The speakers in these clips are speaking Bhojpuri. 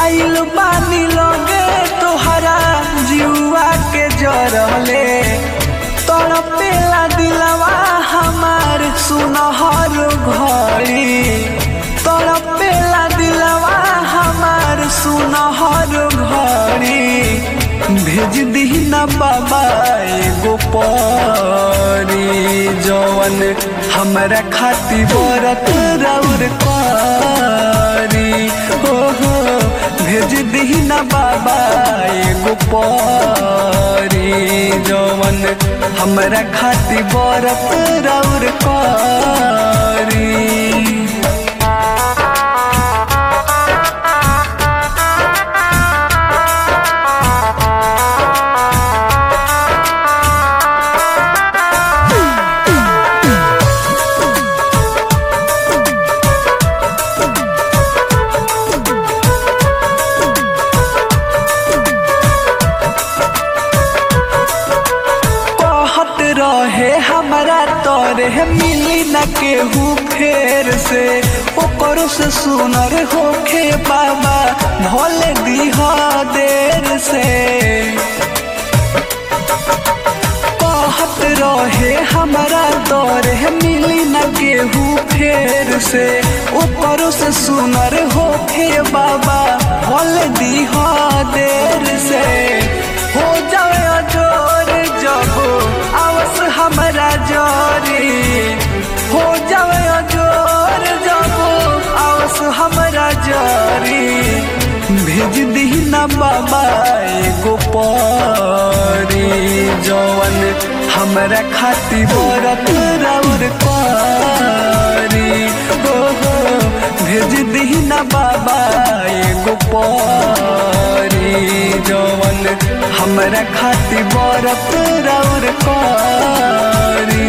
आइल बानी लगे तोहरा जुआ के जरले तड़पेला दिलवा हमार सुनहर घड़ी तड़पेला दिलवा हमार सुनहर घड़ी भेज दी ना बाबा एगो परी जवन हमरा खाती बरत रौर करी हो हो भेज दी ना बाबा एगो परी जवन हमरा खाती बरत रौर करी कहत रहे हमरा तोरे मिली न केहू फेर से ओकरो से सुनर होखे बाबा भोले दीह देर से कहत रहे हमरा तोरे मिली न केहू फेर से ओकरो से सुनर होखे बाबा भोले दीह देर से हो जाए अजोर जब आवस हमरा जोरी हो जाए अजोर जब आवस हमरा जोरी भेज दी ना बाबा एगो परी जवन हमरा खाती बरत रौर करी हो हो भेज दी ना बाबा एगो परी जवन हमरा खाती बरत रौर करी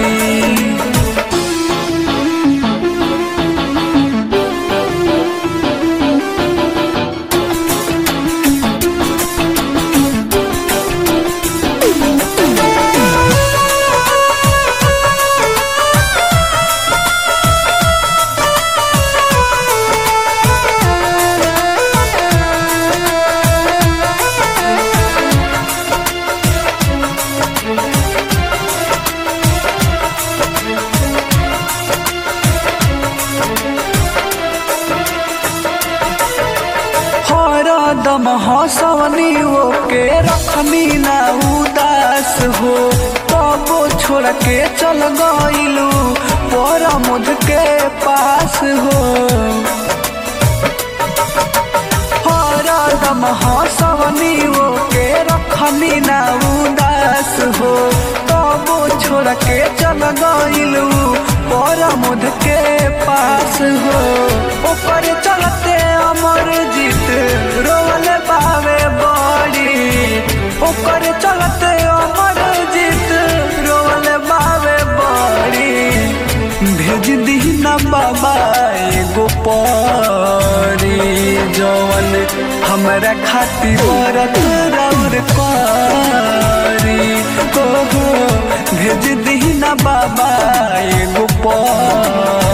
हरदम हंसवनी के रखनी ना उदास हो कबो छोड़ के चल गइलू पर मुझ के पास हो हरदम हंसवनी के रखनी ना उदास हो कबो छोड़ के चल गइलू पर मुझ के पास हो ऊपर चलते अमर जीत रोल पावे बड़ी ऊपर चलते अमर जीत रोल पावे बड़ी भेज दी ना बाबा एगो परी जवन हमरा खाती बरत रौर करी हो हो भेज दी ना बाबा एगो परी